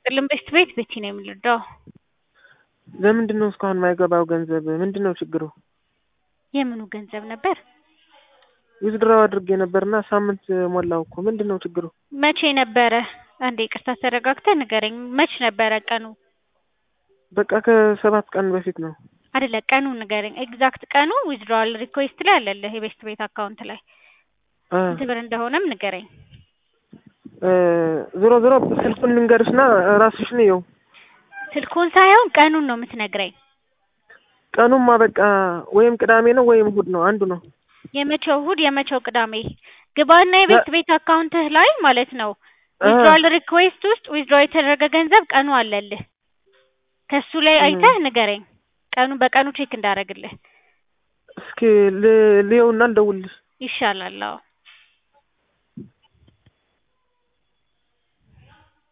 ይስጥልን ቤት ቤት ቤቲ ነው የምንረዳው። ለምንድን ነው እስካሁን የማይገባው ገንዘብ? ምንድን ነው ችግሩ? የምኑ ገንዘብ ነበር? ዊዝድራው አድርጌ ነበርና ሳምንት ሞላው እኮ ምንድን ነው ችግሩ? መቼ ነበረ? አንዴ ይቅርታ ተረጋግተህ ንገረኝ። መች ነበረ ቀኑ? በቃ ከሰባት ቀን በፊት ነው። አይደለ ቀኑ ንገረኝ። ኤግዛክት ቀኑ ዊዝድራዋል ሪኩዌስት ላይ አለልህ የቤስት ቤት አካውንት ላይ እ ስንት ብር እንደሆነም ንገረኝ። እ ዞሮ ዞሮ ስልኩን ልንገርሽና ራስሽን ይኸው ስልኩን ሳይሆን ቀኑን ነው የምትነግረኝ። ቀኑማ በቃ ወይም ቅዳሜ ነው ወይም እሑድ ነው፣ አንዱ ነው። የመቼው እሑድ የመቼው ቅዳሜ? ግባና የቤስት ቤት አካውንትህ ላይ ማለት ነው እ ዊዝድራዋል ሪኩዌስት ውስጥ ዊዝድራው የተደረገ ገንዘብ ቀኑ አለልህ። ከሱ ላይ አይተህ ንገረኝ። ቀኑ በቀኑ ቼክ እንዳደረግልህ እስኪ ል- ልየውና ልደውልልሽ። ይሻላል። አዎ